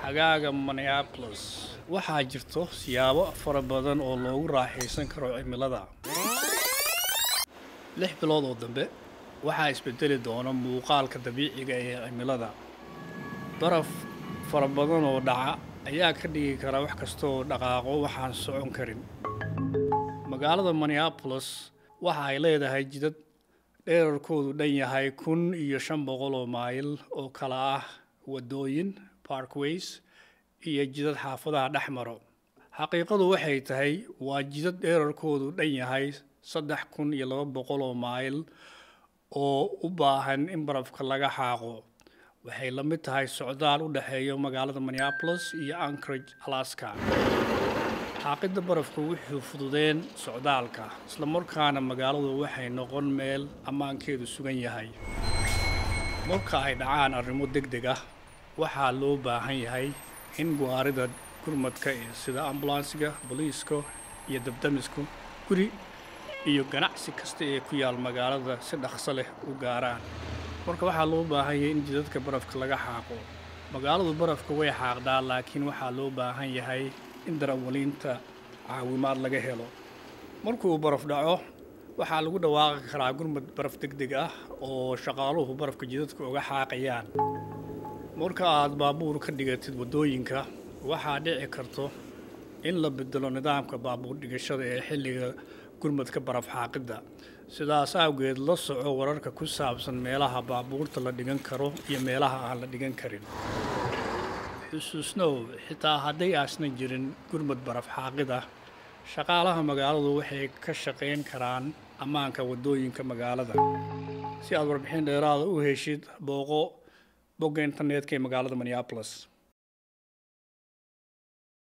xagaaga minneapolis waxaa jirto siyaabo fara badan oo loogu raaxaysan karo cimilada lix bilood oo dambe waxaa isbedeli doona muuqaalka dabiiciga ee cimilada baraf fara badan oo dhaca ayaa ka dhigi kara wax kasta oo dhaqaaqo waxaan socon karin magaalada minneapolis waxa ay leedahay jidad dheerarkoodu dhan yahay kun iyo shan boqol oo mayl oo kala ah waddooyin parkways iyo jidad xaafadaha dhex maro xaqiiqadu waxay tahay waa jidad dheerarkoodu dhan yahay saddex kun iyo laba boqol oo mayl oo u baahan in barafka laga xaaqo waxay la mid tahay socdaal u dhexeeya magaalada minneapolis iyo anchorage alaska xaaqidda barafku wuxuu fududeen socdaalka islamarkaana magaaladu waxay noqon meel ammaankeedu sugan yahay marka ay dhacaan arrimo deg deg ah waxaa loo baahan yahay in gawaarida gurmadka ee sida ambulansiga booliiska iyo dabdamisku guri iyo ganacsi kasta ee ku yaal magaalada si dhaqso leh u gaaraan marka waxaa loo baahan yahay in jidadka barafka laga xaaqo magaaladu barafka way xaaqdaa laakiin waxaa loo baahan yahay in darawaliinta caawimaad laga helo markuu baraf dhaco waxaa lagu dhawaaqi karaa gurmad baraf deg deg ah oo shaqaaluhu barafka jidadka uga xaaqayaan marka aad baabuur ka dhigatid waddooyinka waxaa dhici karto in la bedelo nidaamka baabuur dhigashada ee xilliga gurmadka baraf xaaqidda sidaas awgeed la soco wararka ku saabsan meelaha baabuurta la dhigan karo iyo meelaha aan la dhigan karin xusuusnow xitaa hadday aasnan jirin gurmad baraf xaaqid ah shaqaalaha magaaladu waxay ka shaqayn karaan ammaanka waddooyinka magaalada si aad warbixin dheeraada u heshid booqo bogga internetka ee magaalada minneapolis